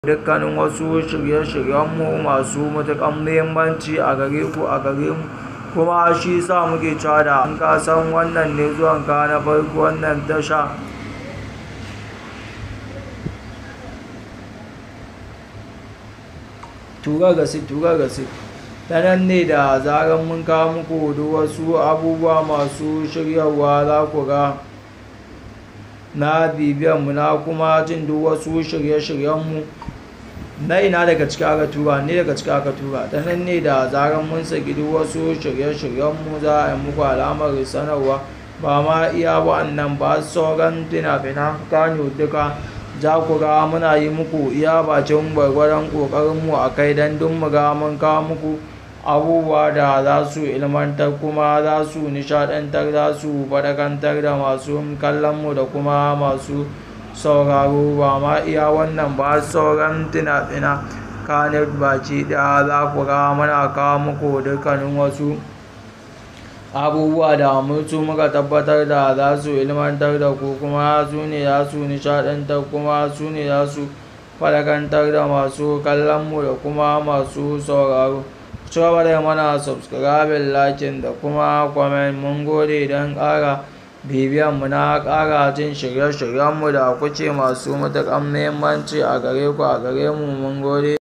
dukkanin wasu shirye-shiryenmu masu matuƙar muhimmanci a gare ku a gare mu kuma shi sa muke cewa da in ka san wannan ne zuwanka na farko wannan tasha tura gasit tura gasit ta nan ne da zarar mun kawo muku duk wasu abubuwa masu shiryarwa za ku ga na bibiyanmu na kuma jin duk wasu shirye-shiryenmu na ina daga ciki aka tura ne daga ciki aka tura ta nan ne da zarar mun saki duk wasu shirye-shiryenmu za a yi muku alamar sanarwa ba ma iya wa'annan ba sauran fina-finan kano duka za ku ga muna yi muku iya bacin gwargwaron ƙoƙarinmu a kai don duk mu ga mun kawo muku abubuwa da za su ilmantar kuma za su nishadantar za su faɗakantar da masu kallonmu da kuma masu sauraro ba ma iya wannan ba sauran fina-fina kanet baki ɗaya za ku ga muna kawo muku dukkanin wasu abubuwa da mutu muka tabbatar da za su ilmantar da ku kuma su ne za su nishadantar kuma su ne za su faɗakantar da masu kallonmu da kuma masu sauraro ci gaba da mana subscribing lakin da kuma comment mun gode don ƙara bibiyan mu na ƙara jin shirye-shiryenmu da kuke masu matuƙar muhimmanci a gare ku a gare mu mun gode